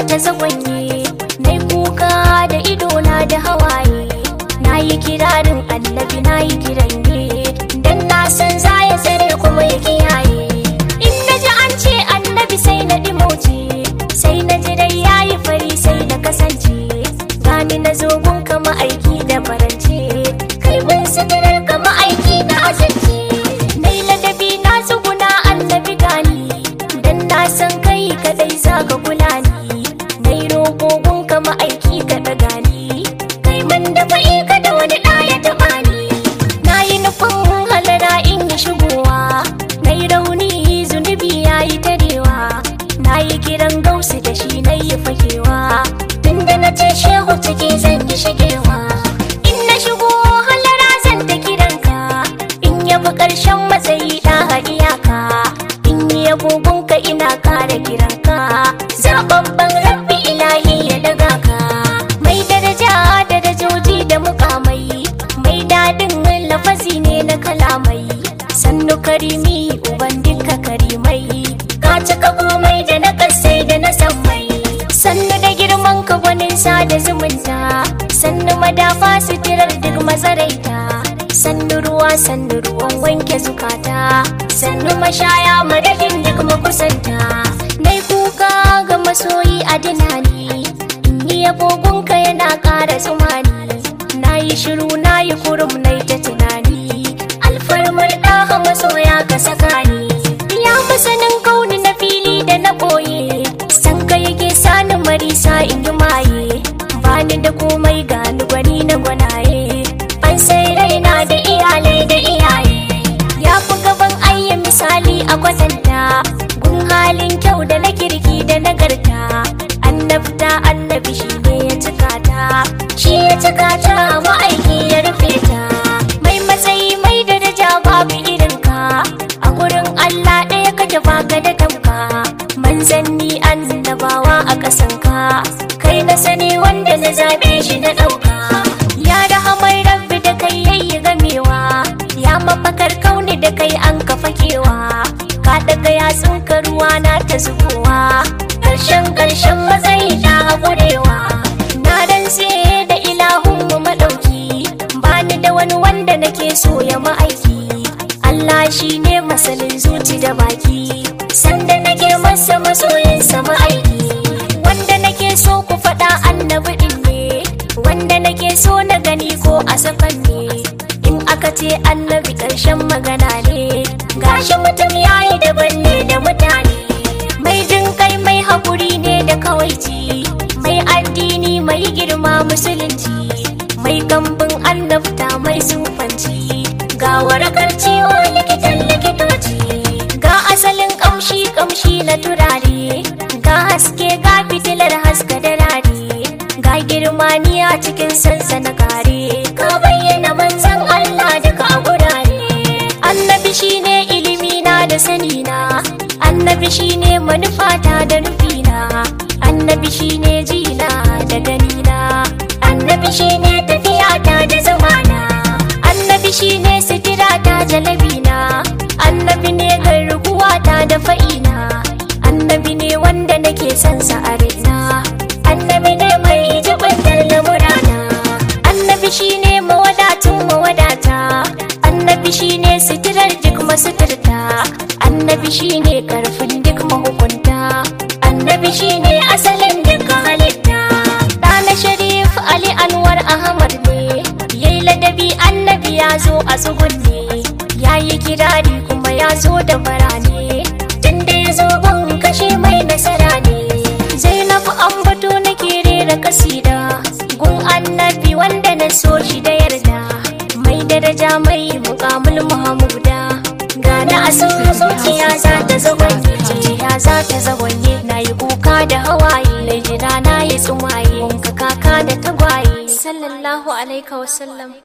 ta zagwanye na kuka da idona da hawaye na yi kirarin annabi na yi kiran ne dan na san za ya tsare kuma ya kiyaye in na ji an ce annabi sai na dimoce sai na ji dai ya yi fari sai na kasance gani na zogun kama aiki da farance kai mun sitirar kama aiki na azance na yi ladabi na tsuguna annabi gani dan na san kai kadai za ka kula ni na yi rogogun kama aiki ka daga ni kai man da fa'i ka da wani ɗaya taɓa ni na yi nufin halara in yi shigowa na yi rauni zunubi ya yi tarewa na yi kiran gausu da shi na yi fakewa tunda na ce shehu ciki zan yi shigewa in na shigo halara zan ta kiranka in yabi ƙarshen matsayi ɗaha iyaka in yi agogonka ina kara kiranka zababban rabbi ilahi ya daga ka mai daraja darajoji da mukamai mai daɗin lafazi ne na kalamai sannu karimi uban duka karimai ka cika komai da na kasai da na sammai sannu da girman ka gwanin sada zumunta sannu madafa sitirar duk mazaraita sannu ruwa sannu ruwan wanke zukata sannu mashaya madadin duk makusanta nai kuka ga masoyi a dinani in yi agogonka yana ƙara tsumani na yi shiru na yi kurum na ta tunani alfarmar ɗaha masoya ka saka ni ya masanin kauni na fili da na ɓoye san ka yake sani marisa in yi maye bani da komai gani gwani na gwanaye an sai raina da iyalai da iyaye ya fi gaban ayya misali a kwatanta gun halin kyau da na kirki da nagarta annabta annabi shi ne ya cika ta shi ya cika ta ma'aiki ya rufe ta mai matsayi mai daraja babu irin ka a gurin allah ɗaya kake baka da tamka manzanni annabawa a ƙasan ka kai na sani wanda na zaɓe shi na ɗauka ya rahamar rabbi da kai yayi gamewa ya mafakar kauni da kai an kafa kewa ka daga yatsun ka ruwa na ta zubowa ƙarshen ƙarshen matsayi ta haƙurewa na rantse da ilahun mu maɗauki bani da wani wanda nake so ya ma'aiki Allah shi ne masanin zuci da baki sanda nake masa masoyinsa ma'aiki wanda nake so ku faɗa annabi ɗin ne wanda nake so na gani ko a sakan ne in aka ce annabi ƙarshen magana ne gashi mutum yayi daban ne da mutane mai jin kai mai haƙuri ne da kawaici mai addini mai girma musulunci mai kambin annabta mai sufanci ga warakar ciwo likitan likitoci ga asalin kamshi kamshi na turare ga haske ga fitilar haska da rari ga girmaniya cikin sansana kare ka bayyana manzan Allah duka a gurare annabi shine ilimi na da sani na annabi shine manufata da nufina annabi shine jina da ganina annabi shine tafiyata da zamana annabi shine sitirata jalabina annabi ne garkuwata da fa'ina annabi ne wanda nake son sa a raina annabi ne mai jibantar lamurana annabi shine mawadatin mawadata annabi shine sitirar duk masuturta annabi shine karfin duk mahukunta annabi shine asalin duk halitta ɗana sharif ali anwar ahmad ne yayi ladabi annabi ya zo a tsugunne ya yi kirari kuma ya zo da barane tunda ya zo ban kashe mai nasara ne zainabu ambato nake rera kasida gun annabi wanda na so shi da yarda mai daraja mai mukamul muhammuda gana a sun zuciya za ta zagonye zuciya za ta zagonye na yi kuka da hawaye na jira na yi tsumaye wanka kaka da tagwaye sallallahu alaihi wasallam